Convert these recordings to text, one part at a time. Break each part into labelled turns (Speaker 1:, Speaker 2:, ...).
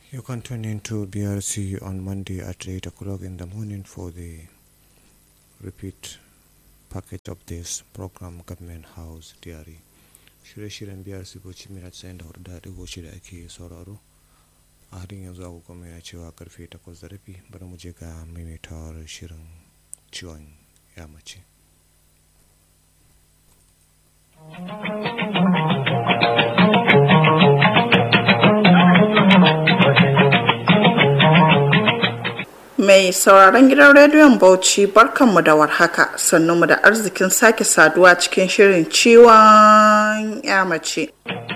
Speaker 1: You can tune in to BRC on Monday at 8 o'clock in the morning for the repeat package of this program Government House Diary. Shirye-shiryen BRC Bauchi Mira tsayin da hudu da ɗigo shida ake sauraro. A halin yanzu agogo mai na cewa karfe takwas da rabi bari mu je ga maimaitawar shirin ciwon ya mace.
Speaker 2: Mai sauraron gidan rediyon Bauchi barkanmu da warhaka mu da arzikin sake saduwa cikin shirin ciwon ya mace.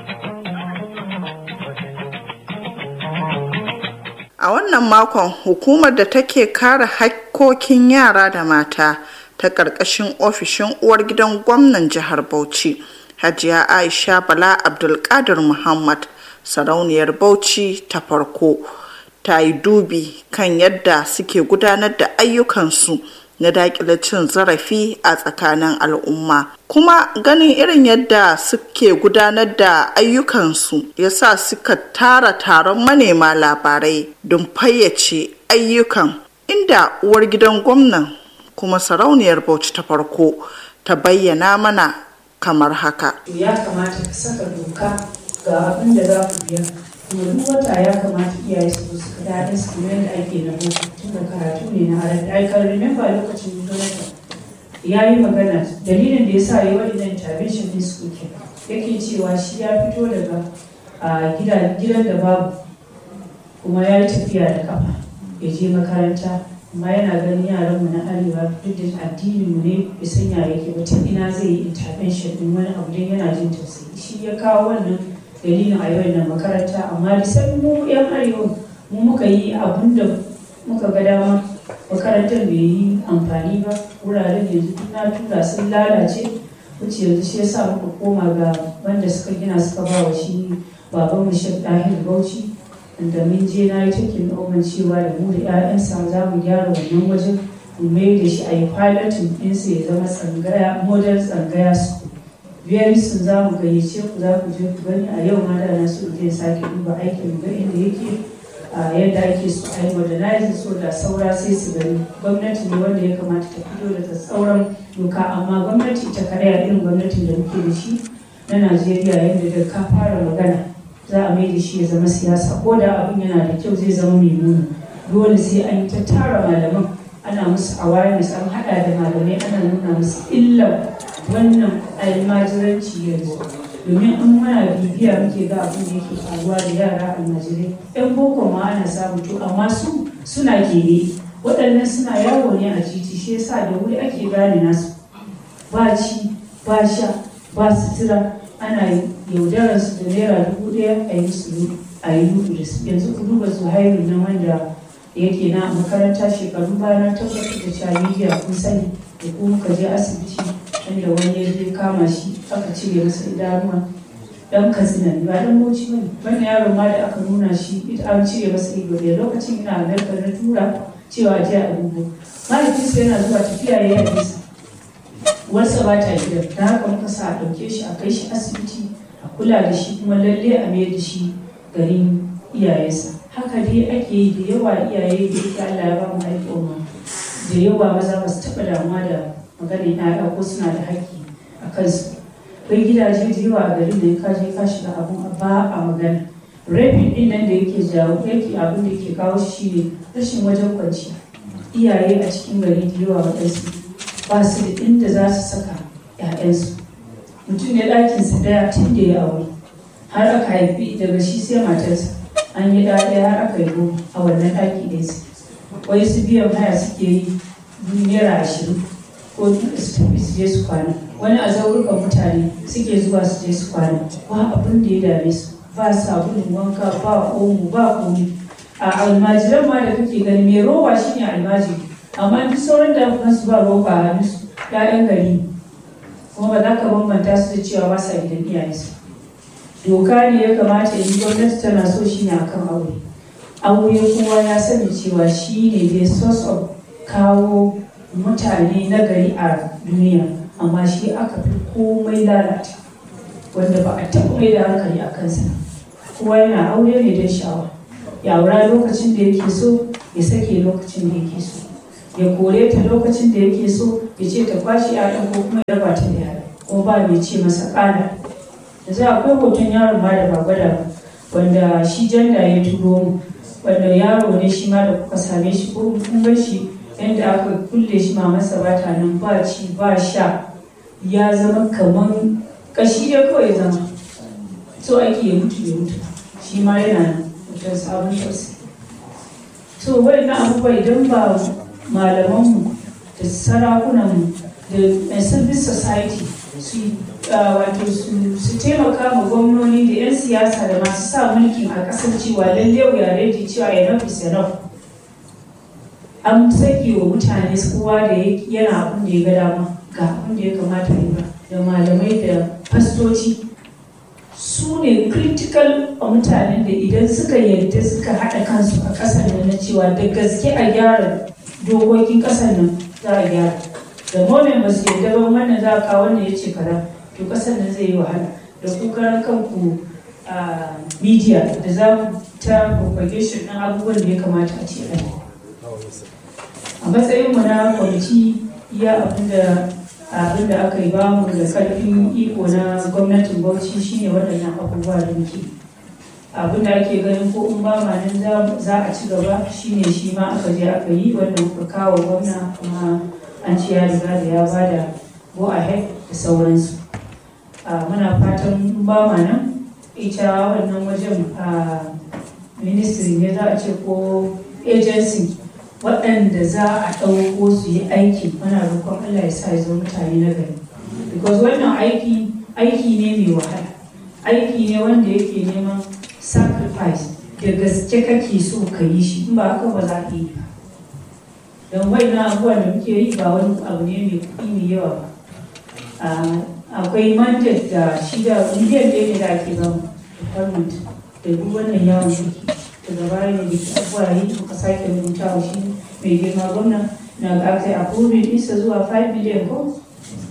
Speaker 2: A wannan makon hukumar da take kare hakkokin yara da mata ta ƙarƙashin ofishin uwar gidan gwamnan jihar Bauchi, Hajiya Aisha Bala Abdulkadir Muhammad, sarauniyar Bauchi ta farko. ta yi dubi kan yadda suke gudanar da ayyukansu na daƙile cin zarafi a tsakanin al'umma kuma ganin irin yadda suke gudanar da ayyukansu ya sa suka tara taron manema labarai don fayyace ayyukan inda uwar gidan gwamnan kuma sarauniyar bauchi ta farko ta bayyana mana kamar haka
Speaker 3: ya kamata ka saka doka ga abin da za ku biya domin wata ya kamata iyaye su su ka daɗin su kuma yadda ake na boko tun da karatu ne na halatta I can remember lokacin Jonathan ya yi magana dalilin da ya sa ya waɗannan intervention din su ke yake cewa shi ya fito daga gidan da babu kuma ya yi tafiya da kafa ya je makaranta amma yana ganin yaranmu na arewa duk da addininmu ne bai san ya yake ba tun ina zai yi intervention din wani abu don yana jin tausayi shi ya kawo wannan dalilin a yau na makaranta amma da sai mu yan arewa mu muka yi abun da muka ga dama makarantar bai yi amfani ba wuraren yanzu na tura sun lalace wuce yanzu shi yasa muka koma ga wanda suka gina suka ba wa shi baban mu shek dahil bauchi da mun je na yi cikin noman cewa da mu da 'ya'yansa za mu gyara wannan wajen mu mai da shi a yi pilotin ɗinsa ya zama tsangaya model tsangaya su biyar sun za mu gayyace ku za ku je ku gani a yau ma da na so je sake duba aikin ga inda yake a yadda ake so a yi modernizing so da saura sai su gani gwamnati ne wanda ya kamata ta fito da tsauran doka amma gwamnati ita kadai a irin gwamnatin da muke da shi na najeriya yadda da ka fara magana za a mai da shi ya zama siyasa ko da abin yana da kyau zai zama mai nuna dole sai an yi ta tara malaman ana musu awareness an hada da malamai ana nuna musu illar wannan almajiranci yanzu domin an muna bibiya muke ga abin da yake faruwa da yara almajirai yan boko ma ana samu to amma su suna gere waɗannan suna yawo ne a titi shi yasa da wuri ake gane nasu ba ci ba sha ba sutura ana yaudarar su da naira dubu ɗaya a yi musu a yi lubu da su yanzu ku duba zuhairu na wanda yake na makaranta shekaru bana tabbatar da cewa media kun sani da kuma muka je asibiti inda wani ya je kama shi aka cire masa idanuwa dan katsina ba dan bauchi bane wannan yaron ma da aka nuna shi ita an cire masa ido da lokacin ina narkar na tura cewa a je a dubo mahaifinsa yana zuwa tafiya ya yi nisa uwarsa ba ta gidan da haka muka sa a ɗauke shi a kai shi asibiti a kula da shi kuma lalle a mayar da shi garin iyayensa haka dai ake yi da yawa iyaye da yake Allah ya ba mu al'umma da yawa maza ba su taɓa damuwa da maganin ƴaƴa ko suna da haƙƙi a kansu akwai gidaje da yawa a garin da ka je ka shiga abun ba a magana rabin din nan da yake jawo yake abin da yake kawo shi shine rashin wajen kwanciya iyaye a cikin gari da yawa waɗansu ba su da inda za su saka ƴaƴansu mutum ne ɗakinsa ɗaya tun da ya aure har aka haifi daga shi sai matarsa an yi ɗaya har aka yi a wannan ɗaki ɗaya su wai su biyan haya suke yi naira ashirin ko su tafi su je su kwana wani a zaurukan mutane suke zuwa su je su kwana ba abin da ya dame su ba sabulun wanka ba omo ba komi a almajiran ma da kake gani mai roba shine almajiri amma duk sauran da kuma su ba roba a hannun su ƴaƴan gari kuma ba za ka bambanta su da cewa ba sa gidan iyayensu doka ne ya kamata yi gwamnati tana so shine akan aure aure kowa ya sani cewa shi ne the source of kawo mutane na gari a duniya amma shi aka fi komai lalata wanda ba a taɓa mai da hankali a kansa kowa yana aure ne don sha'awa ya aura lokacin da yake so ya sake lokacin da yake so ya kore ta lokacin da yake so ya ce ta kwashe yaran ko kuma ya raba ta da yara ko ba mai ce masa ƙara yanzu akwai hoton yaron ma da ba gwada ba wanda shi janda ya turo mu wanda yaro ne shi ma da kuka same shi ko kun bar shi yadda aka kulle shi mamansa ba ta nan ba ci ba sha ya zama kaman kashi ya kawai zama so ake ya mutu ya mutu shi ma yana nan mutum sabon tausayi so na abubuwa idan ba malamanmu da sarakunanmu da civil society su wato su taimaka ma gwamnoni da 'yan siyasa da masu sa mulkin a kasar cewa lalle wuya reji cewa enough is enough an sake wa mutane kowa da yana abin da ya ga dama ga abin da ya kamata yi ba da malamai da fastoci su ne critical a mutanen da idan suka yarda suka haɗa kansu a ƙasar nan na cewa da gaske a gyara dokokin ƙasar nan za a gyara da momen ba su yarda ba wannan za a kawo wannan ya ce kaza to ƙasar nan zai yi wahala da kukaran kanku a media da za mu ta propagation ɗin abubuwan da ya kamata a ce a a matsayinmu na kwamiti iya abinda abin da aka yi bamu da karfin iko na gwamnatin bauchi shine waɗannan abubuwa da muke abin da ake ganin ko in ba ma nan za a ci gaba shine shi ma aka je aka yi wanda muka kawo gwamna kuma an ci ya riga da ya ba da go ahead da sauransu muna fatan in ba ma nan ita wannan wajen a ministry ne za a ce ko agency waɗanda za a ɗauko su yi aiki muna roƙon Allah ya sa ya zo mutane na gari because wannan aiki aiki ne mai wahala aiki ne wanda yake neman sacrifice da gaske kake so ka yi shi in ba haka ba za ka yi ba don wannan abubuwan da muke yi ba wani abu ne mai kuɗi mai yawa ba akwai mandate da shi da miliyan ɗaya ne da ake ba mu department da duk wannan yawon ciki daga baya ne da ke abuwa yi muka sake rubuta wa shi mai girma gwamna na ga aka yi approving isa zuwa 5 million ko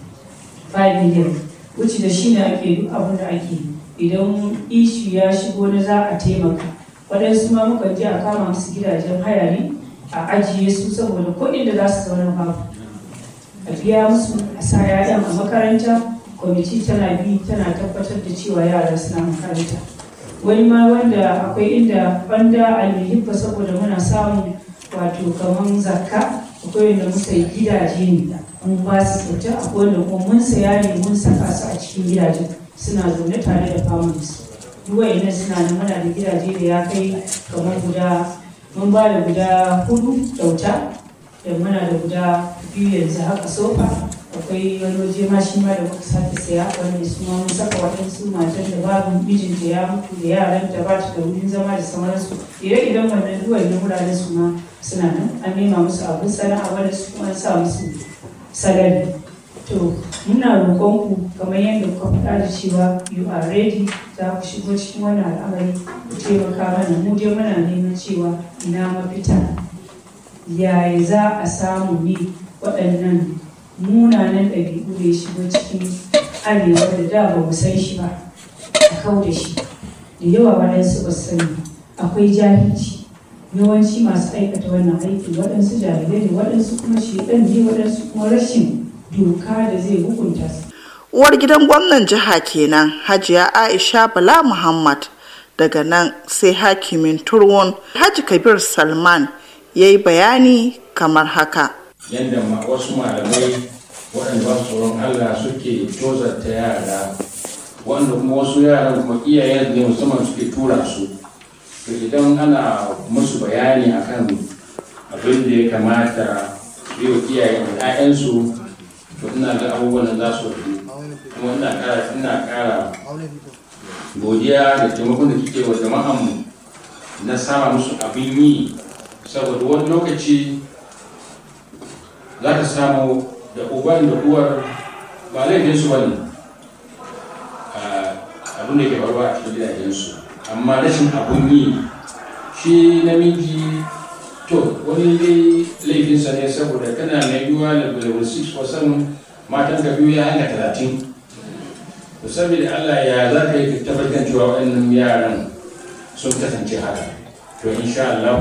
Speaker 3: 5 million wuce da shi ne ake duk abin da ake idan ishu ya shigo na za a taimaka waɗansu ma muka je a kama musu gidajen haya ne a ajiye su saboda kuɗin da za su zauna babu a biya musu a sa yayan a makaranta kwamiti tana bi tana tabbatar da cewa yara suna makaranta wani ma wanda akwai inda banda alhibba saboda muna samun wato kaman zakka akwai wanda muka yi gidaje ne mun ba su kyauta akwai wanda kuma mun saya ne mun saka su a cikin gidajen suna zaune tare da families duk wayannan suna nan muna da gidaje da ya kai kamar guda mun ba da guda hudu kyauta da muna da guda biyu yanzu haka sofa akwai wani waje ma shi ma da muka sake saya wanda su ma mun saka waɗansu matan da babu mijinta ya mutu da yaran da ba ta da wurin zama da sauransu ire idan wannan duwai na wuraren su ma suna nan an nema musu abin sana'a wanda su kuma an sa musu salari to muna roƙon ku kamar yadda kuka faɗa da cewa you are ready za ku shigo cikin wannan al'amari ku taimaka mana mu dai muna neman cewa ina mafita yaya za a samu ne waɗannan munanan ɗabi'u da ya shigo cikin arewa da da ba mu san shi ba a kau da shi da yawa waɗansu ba sani akwai jahilci yawanci masu aikata wannan aiki waɗansu jahilai ne waɗansu kuma shedan ne waɗansu kuma rashin doka da zai hukunta su
Speaker 2: uwar gidan gwamnan jiha kenan hajiya aisha bala muhammad daga nan sai hakimin turwon haji kabir salman ya yi bayani kamar haka
Speaker 4: yadda wasu malamai waɗanda ba su tsoron Allah suke tozarta yara wanda kuma wasu yaran kuma iyayen ne musamman suke tura su to idan ana musu bayani akan abin da ya kamata su yi wa iyayen ‘ya'yansu to ina ga abubuwan da za su fi kuma ina ƙara ina ƙara godiya da taimakon da kike wa jama'anmu na sama musu abin yi saboda wani lokaci za ka samu da uban da uwar ba laifinsu ba ne abin da ke faruwa a cikin gidajensu amma rashin abun yi shi namiji to wani dai laifinsa ne saboda kana mai yiwuwa da level 6 ko 7 matan ka biyu ya hanga talatin to saboda allah ya za ka yi tabbatar cewa waɗannan yaran sun kasance haka to insha Allah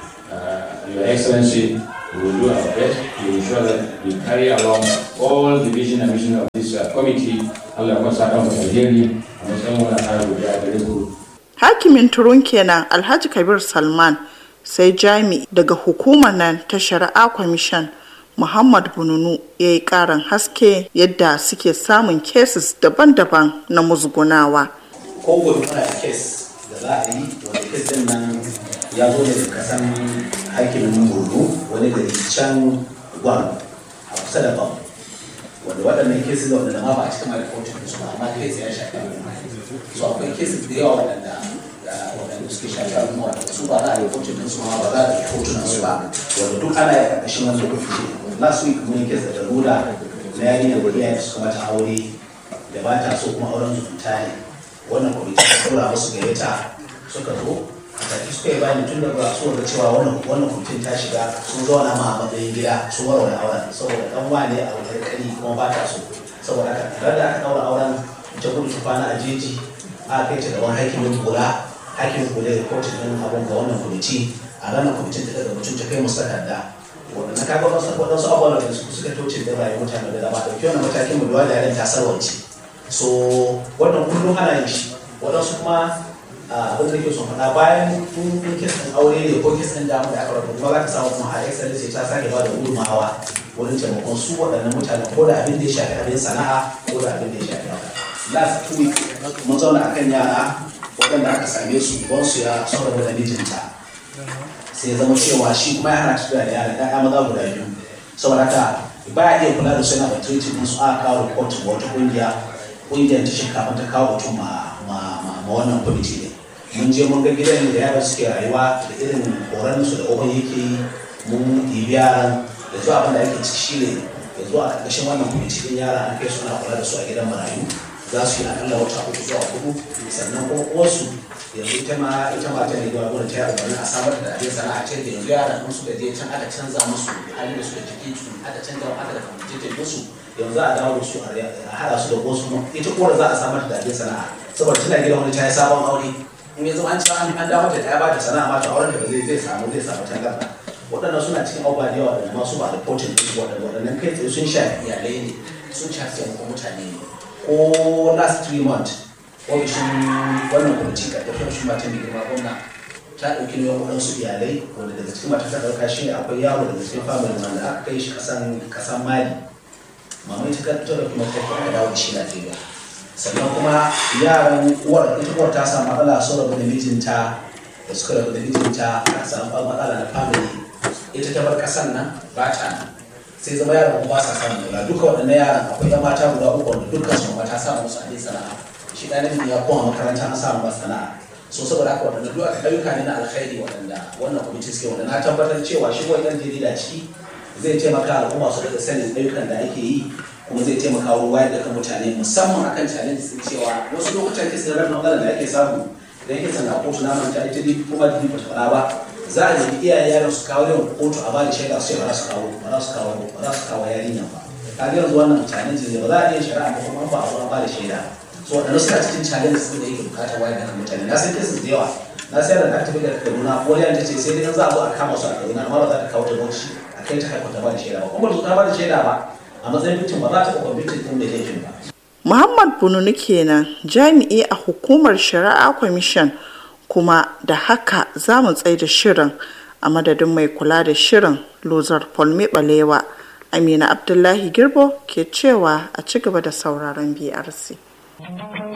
Speaker 4: uh, your excellency we will do our best to ensure that we carry along all the vision and mission of this uh, committee Allah kuma saka mu alheri a matsayin wani tsari da gare ku
Speaker 2: hakimin turun kenan alhaji kabir salman sai jami daga hukumar nan ta shari'a kwamishan muhammad bununu ya yi karin haske yadda suke samun cases daban-daban na musgunawa
Speaker 5: ko gobe muna da kes da za a yi wanda kes din nan ya zo daga kasan hakimin borno wani gari can gwan a kusa da bam wanda waɗannan kesis da wanda ma ba a cikin ma rikotin su ba amma kes ya shafi al'umma so akwai kesis da yawa waɗanda waɗanda suke shafi al'umma waɗanda su ba za a rikotin su ma ba za a rikotin su ba wanda duk ana yi a ƙarƙashin wani lokaci last week mun yi kes da daruda na yarinyar da iyayen suka mata aure da ba ta so kuma auren zumunta ne wannan kwamiti ta tura musu gayyata suka zo a tafi suka yi bayani tun da ba su da cewa wannan wannan kwamitin ta shiga sun zauna ma a matsayin gida sun warware auren saboda dan wane a wani kari kuma ba ta so saboda haka tare da aka daura auren ta gudu ta kwana a jeji aka kai ta gaban hakimin kula hakimin kula da kotun din abun ga wannan kwamiti a ranar kwamitin ta daga mutum ta kai musu takarda waɗanda kaga waɗansu waɗansu abubuwan da suka tauce da rayuwar mutane da dama ɗauki wannan matakin mu da yaren ta sarwance so wannan kullum ana yin shi waɗansu kuma abin da ke son faɗa bayan kun kisan aure ne ko kisan damu da aka rabu kuma za ka samu kuma a excellence ta sake ba da gudunmawa wurin taimakon su waɗannan mutane ko da abin da ya shafi abin sana'a ko da abin da ya shafi haka last two week mun zauna akan yara waɗanda aka same su don su ya saboda da mijinta sai ya zama cewa shi kuma ya hana tafiya da yara ɗaya maza guda biyu saboda haka baya iya kula da su yana da treatment su aka kawo report ga wata ƙungiya ƙungiyar ta shinkafa ta kawo mutum ma ma wannan kwamiti ne mun je mun ga gidan da yara suke rayuwa da irin horon su da oban yake yi mun ɗibi yaran da zuwa abin da ake ciki shi ne da zuwa a ƙarƙashin wannan kwamiti ɗin yara an kai suna kula da su a gidan marayu za su yi akalla wata uku zuwa hudu sannan kuma uwarsu yanzu ita ma ita ma ta ne zuwa gurin ta yaro a samar da abin sana'a ce da yanzu yaran sun suka je can aka canza musu halin da suka jiki su aka canza aka da kwamiti musu yanzu a dawo da su a haɗa su da wasu ita uwar za a samar da abin sana'a saboda tana gidan wani ta yi sabon aure in ya zama an ci an an dawo da ta ba ta sana'a ma ta auren da zai zai samu zai samu tangarda waɗannan suna cikin abubuwa da yawa da masu ba da potin ɗin su waɗanda waɗannan kai tsaye sun shafi iyalai ne sun shafi taimakon mutane ne ko last three months ofishin wannan kwamiti ka tafiya shi matan da girma gwamna ta ɗauki nauyin waɗansu iyalai wanda daga cikin mata ta ɗauka shi ne akwai yaro daga cikin family wanda aka kai shi kasan kasan mali mamai ta ta ɗauki mata ta dawo da shi Najeriya sannan kuma yaran uwar ita uwar ta samu matsala sun rabu da mijinta da suka rabu da mijinta aka samu matsala na family ita ta bar kasan nan ba ta nan sai zama yaran ba sa samun kula duka waɗannan yaran akwai yan mata guda uku wanda dukkan su mata samu musu abin sana'a shi ɗan namiji ya koma makaranta an samu ba sana'a so saboda haka waɗanda duk aka ayyuka ne na alkhairi waɗanda wannan kwamiti suke wanda na tabbatar cewa shi wani ɗan jarida ciki zai taimaka al'umma su daga sanin ayyukan da ake yi kuma zai taimaka wurin wayar da kan mutane musamman akan challenge din cewa wasu lokutan kisa da rabin da ake samu idan kisa na kotu na manta ita dai kuma da ba ta fara ba za a nemi iyayen yaron su kawo yawan kotu a bada shaida su ce ba za su kawo ba za su kawo ba za su kawo yarinya ba kaga yanzu wannan challenge ne ba za a iya shari'a ba kuma ba a zo an bada shaida so waɗanda suka cikin challenge sun da yake bukatar wayar da kan mutane na san kisa da yawa na sayar da aka tafi da kaduna wani ta ce sai dai za a zo a kama su a kaduna amma ba za ta kawo ta bauchi a kai ta haifar ta bada shaida ba kuma ba ta bada shaida ba a matsayin mutum ba za ta taɓa mutum ɗin da laifin ba.
Speaker 2: Muhammad Bununu kenan jami'i a hukumar shari'a kwamishin kuma da haka za mu tsaye da shirin a madadin mai kula da shirin lozar polme balewa amina abdullahi girbo ke cewa a ci gaba da sauraron brc